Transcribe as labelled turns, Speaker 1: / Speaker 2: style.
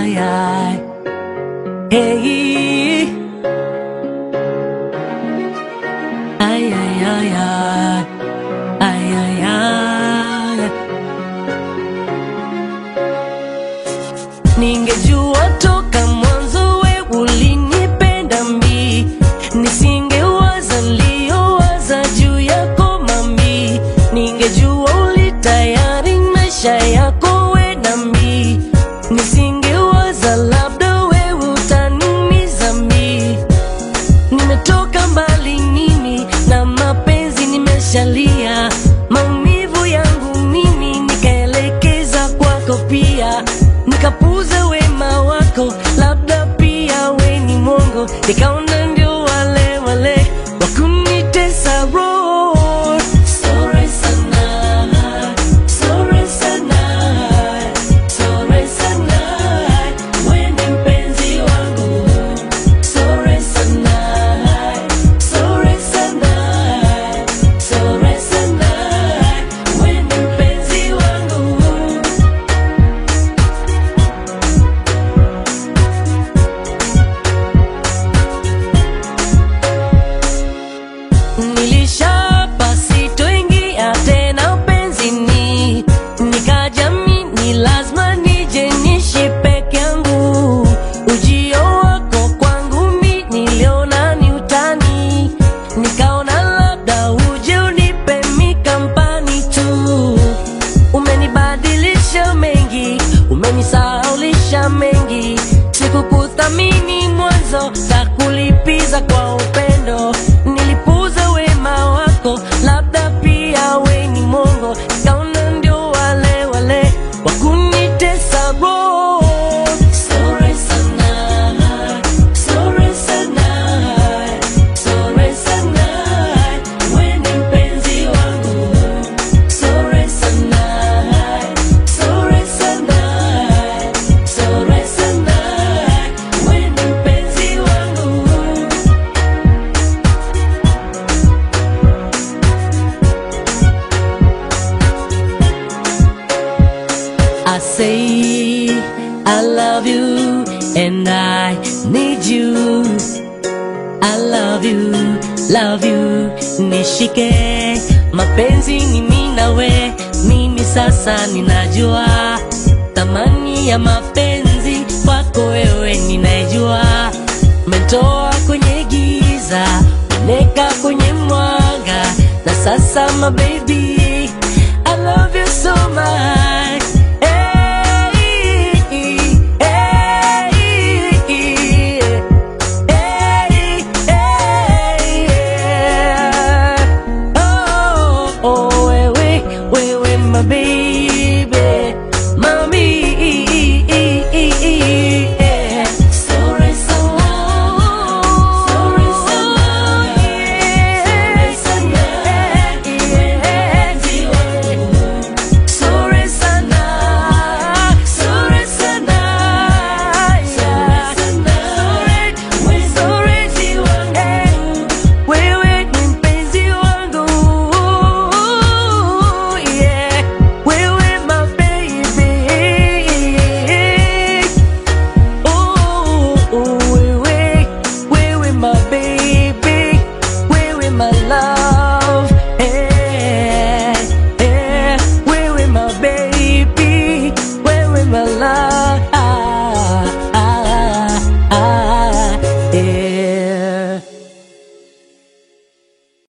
Speaker 1: ay, ay. Hey. Ay, ay, ay, ay. Ay, ay, ay. Ningejua toka mwanzo we ulinipenda mbi, nisingewaza niliyowaza juu yako mami. Ningejua ulitayari maisha yako we na mbi, nisingewaza labda we utaniumiza mbi. Nimetoka mbali mimi na mapenzi nimeshalia, maumivu yangu mimi nikaelekeza kwako pia, nikapuza wema wako, labda pia we ni mongo, nikaona ndio wale wale wakunitesa roho. Sorry sana, sorry sana, sorry sana, we ni mpenzi wangu Sorry sana, sorry sana, sorry sana, we ni mpenzi wangu. Nilishapa sitoingia tena upenzini, nikajamini lazima nije nishi peke yangu. Ujio wako kwangu mi niliona ni utani, nikaona labda uje unipe mi kampani tu. Umenibadilisha mengi, umenisahaulisha mengi, sikukuthamini mwanzo, takulipiza kwa upendo. Nilipuza wema wako, labda pia we ni mongo, nikaona ndio wale wale wakunitesa roho. Sorry sana, sorry sana, sorry sana, we ni mpenzi wangu. Sorry sana, sorry sana, sorry sana, we ni mpenzi wangu. I say I love you and I need you. I love you, love you, nishike. Mapenzi ni mimi nawe, mimi sasa ninajua thamani ya mapenzi kwako wewe ninajua. Umetoa kwenye giza, uneka kwenye mwanga, na sasa my baby, I love you so much. Hey, hey, hey, Hey, hey, yeah. Oh, oh,